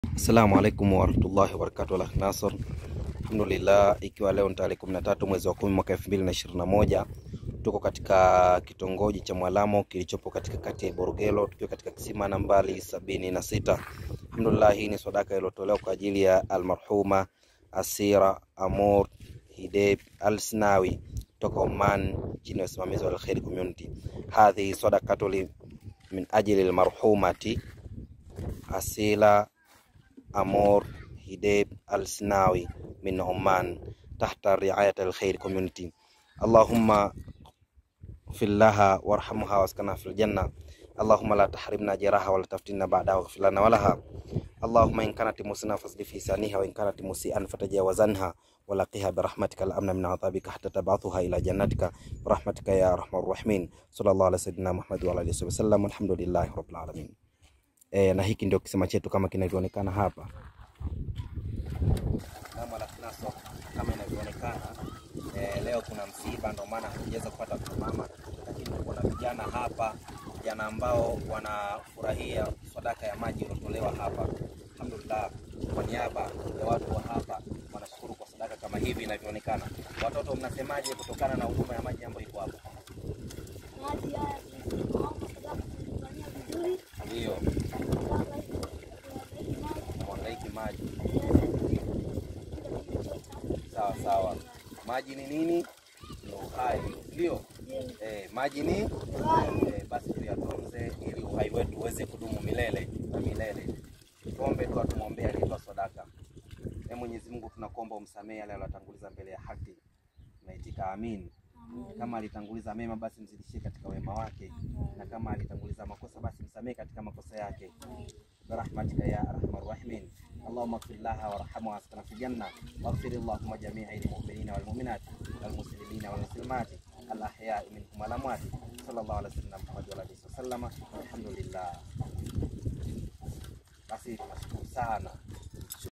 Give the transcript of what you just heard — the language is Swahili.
Assalamu alaikum warahmatullahi wabarakatuh. Al Nasr, alhamdulillah, ikiwa leo ni tarehe 13 mwezi wa 10 mwaka 2021 tuko katika kitongoji cha Mwalamo kilichopo katika kati ya Borogelo tukiwa katika kisima nambari sabini na sita. Alhamdulillah, hii ni sadaka iliyotolewa kwa ajili ya almarhuma Asira Amor Hideb Al-Snawi toka Oman chini ya usimamizi wa Al-Khair Community. Hadhi sadaqatu li min ajli almarhumati Asila Amor Hideb Al-Snawi min Oman tahta riayat Al-Khair Community. Allahumma fillaha warhamha waskana fil janna Allahumma la tahrimna jaraha wala taftinna ba'daha waghfir lana walaha Allahumma in kanat musina fasdi fi saniha wa in kanat musian fatajawazanha walaqiha birahmatika al-amna min adhabika hatta tab'athuha ila jannatika birahmatika ya arhamar rahimin sallallahu ala sayyidina Muhammad wa ala alihi wasallam alhamdulillahi rabbil alamin. E, na hiki ndio kisima chetu kama kinavyoonekana hapa kama la Naso, kama inavyoonekana e, leo kuna msiba, ndio maana hatujaweza kupata kusimama, lakini kuna vijana hapa, vijana ambao wanafurahia sadaka ya maji iliyotolewa hapa. Alhamdulillah, kwa niaba ya watu wa hapa wanashukuru kwa sadaka kama hivi inavyoonekana. Watoto, mnasemaje kutokana na huduma ya maji ambayo iko hapa? maji haya tunaomba sababu tulifanyia vizuri, Ndio maji mwangaiki maji, sawa sawa. Maji ni nini? Ni uhai, ndio eh, maji ni eh, basi tuyatunze ili uhai wetu uweze kudumu milele na milele. Tuombe dua, tumwombee aliyetoa sadaka. Ee Mwenyezi Mungu, tunakuomba umsamehe yale aliyotanguliza mbele ya haki. Tunaitika amin. Kama alitanguliza mema, basi mzidishie katika wema wake, na kama alitanguliza makosa, basi msamehe katika makosa yake برحمتك يا ارحم الراحمين اللهم اغفر لها وارحمها واسكنها في الجنه واغفر اللهم جميع المؤمنين والمؤمنات والمسلمين والمسلمات الاحياء منهم والاموات صلى الله على سيدنا محمد وعلى اله وسلم الحمد لله basi tunashukuru sana